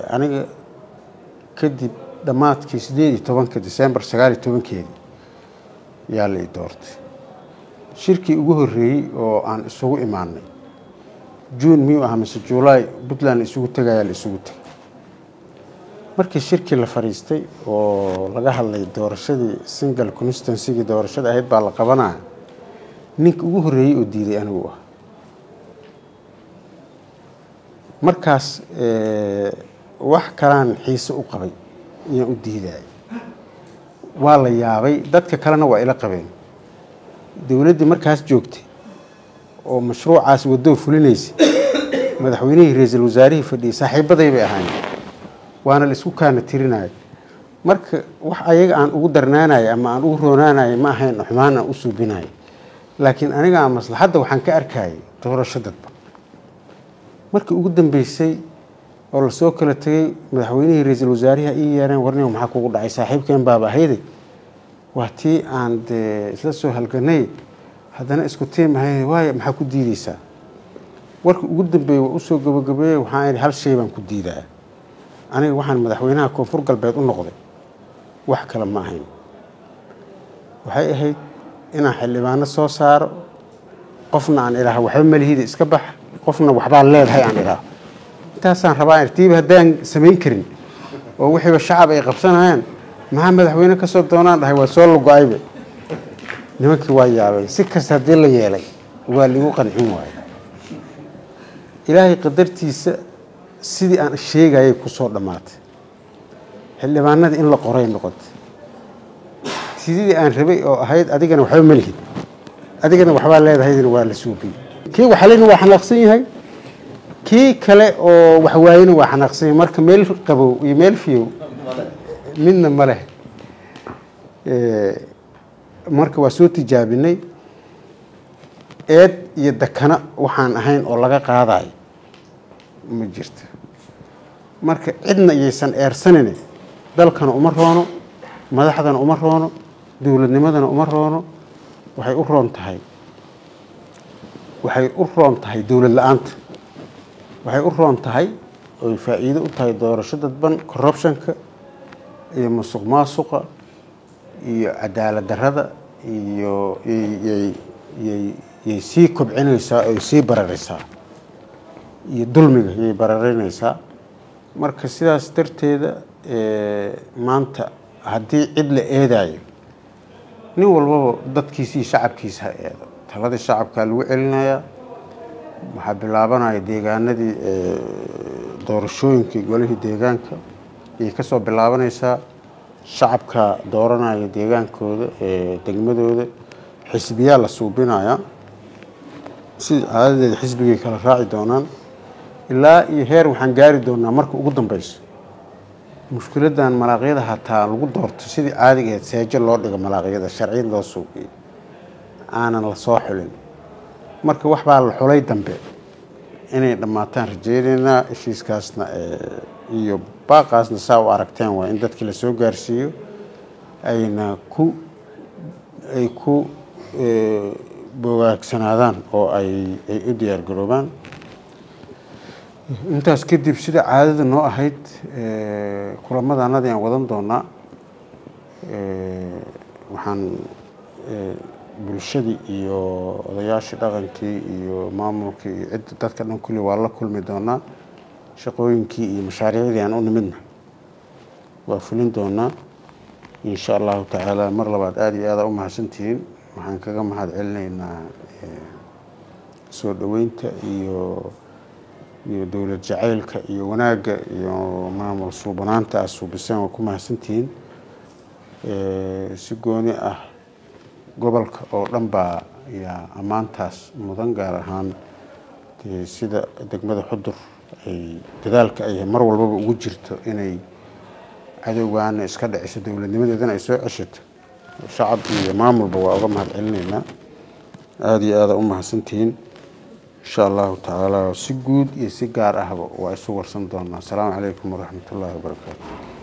aniga kadib dhammaadkii sideed iyo tobanka december sagaal iyo tobankeedii yaa la i doortay shirkii ugu horreeyey oo aan isugu imaanay juun miyuu ahaa mise juulaay puntland isugu tegayaa la isugu tegay markii shirkii la fadhiistay oo laga hadlay doorashadii single constituencygii doorashada ahayd baa la qabanaya ninka ugu horreeyey oo diiday anigu ah markaas wax kalaan xiise u qabay inaan u diidaya waa la yaabay dadka kalena waa ila qabeen dowladdii markaas joogtay oo mashruucaas wadoo fulinaysa madaxweynihii ra-iisul wasaarihii fadhiyay saaxiibaday bay ahaayeen waana la isku kaana tirinaya marka wax ayaga aan ugu darnaanaya ama aan ugu roonaanaya ma ahayn xumaan aan u suubinaya laakiin aniga aan maslaxadda waxaan ka arkayay doorasho dadba markii ugu dambeysay oo lasoo kala tegay madaxweynihii ra-iisul wasaarihi ii yeereen warniga maxaa kugu dhacay saaxiibkeen baaba ahayde waa tii aan dee isla soo halganay haddana isku tiimahay waay maxaa ku diideysaa warkii ugu dambeeyey waa usoo gabagabeeyey waxaan idhi hal shay baan ku diidaa aniga waxaan madaxweynaha koonfur galbeed u noqday wax kale ma ahayn waxay ahayd inaan xildhibaano soo saaro qofna aan idhaaho waxba malihida iska bax qofna waxbaa leedahay aan idhaaho intaasaan rabaa tiiba haddaan samayn karin oo wixiiba shacab ay qabsanayaan maxaa madaxweyne ka soo doonaan dhahay waa soo lago-ayba nimankii waa yaabay si kasta haddii la yeelay waa ligu qancin waayo ilaahay qadartiisa sidii aan sheegayay kusoo dhammaatay xildhibaanadii in la qoray noqotay sidii aan rabay oo ahayd adigana waxba malihid adigana waxbaa leedahaydna waa la suubiyey kii waxalena waa xanaaqsan yahay kii kale oo waxwaayena waa xanaaqsan yahay marka meel qabow iyo meel fiyow midna ma leh marka waa soo tijaabinay eed iyo dakana waxaan ahayn oo laga qaadayo ma jirto marka cidna iyaysan eersanine dalkana uma roono madaxdana uma roono dowladnimadana uma roono waxay u roon tahay waxay u roon tahay dowlad la-aanta waxay u roon tahay oy faa'iido u tahay doorasho dadban corruptionka iyo musuq maasuqa iyo cadaalad darrada iyo yay sii kobcinaysaa oy sii bararaysaa iyo dulmiga yay bararinaysaa marka sidaas darteeda maanta haddii cid la eedayo nin walbaba dadkiisa iyo shacabkiisa ha eedo taladii shacabkaa lagu celinayaa waxaa bilaabanaya deegaanadii doorashooyinkii golihii deegaanka ayay ka soo bilaabanaysaa shacabka dooranaya deegaankooda degmadooda xisbiyaa la suubinayaa sida caadadeeda xisbigay kala raaci doonaan ilaa iyo heer waxaan gaari doonaa marka ugu dambeyso mushkiladan malaaqyada hataa lagu doorto sidii caadiga ahayd seejo loo dhigo malaaqyada sharciyad loo suuqiyo aanan la soo xulin marka wax baa la xulay dambe inay dhammaataan rajeynaynaa heshiiskaasna iyo baaqaasna saa u aragteen waa in dadkii lasoo gaarsiiyo ayna ku ay ku bogaagsanaadaan oo ay ay u diyaar garoobaan intaas kadib sida caadada noo ahayd kulamadanadii aan wadan doonaa waxaan bulshadii iyo odayaashii dhaqankii iyo maamulkii iyo cidda dadka dhan kulli waa la kulmi doonaa shaqooyinkii iyo mashaariicdii aan u nimidna waa fulin doonaa insha allahu tacaala mar labaad aada iyo aada u mahadsantihiin waxaan kaga mahad celinaynaa soo dhoweynta iyo iyo dowlad jacaylka iyo wanaagga iyo maamul suubanaanta aad suubiseen waa ku mahadsantihiin si gooni ah gobolka oo dhan baa yaa ammaantaas mudan gaar ahaan dee sida degmada xudur ay dadaalka ay mar walbaba ugu jirto inay cadowgaana iska dhiciso dowladnimadeedana ay soo ceshato shacab iyo maamulba waa uga mahad celinaynaa aada iyo aada u mahadsantihiin insha allahu tacaala si guud iyo si gaar ahba waa isu warsan doonaa asalaamu calaykum waraxmat ullaahi wabarakaatu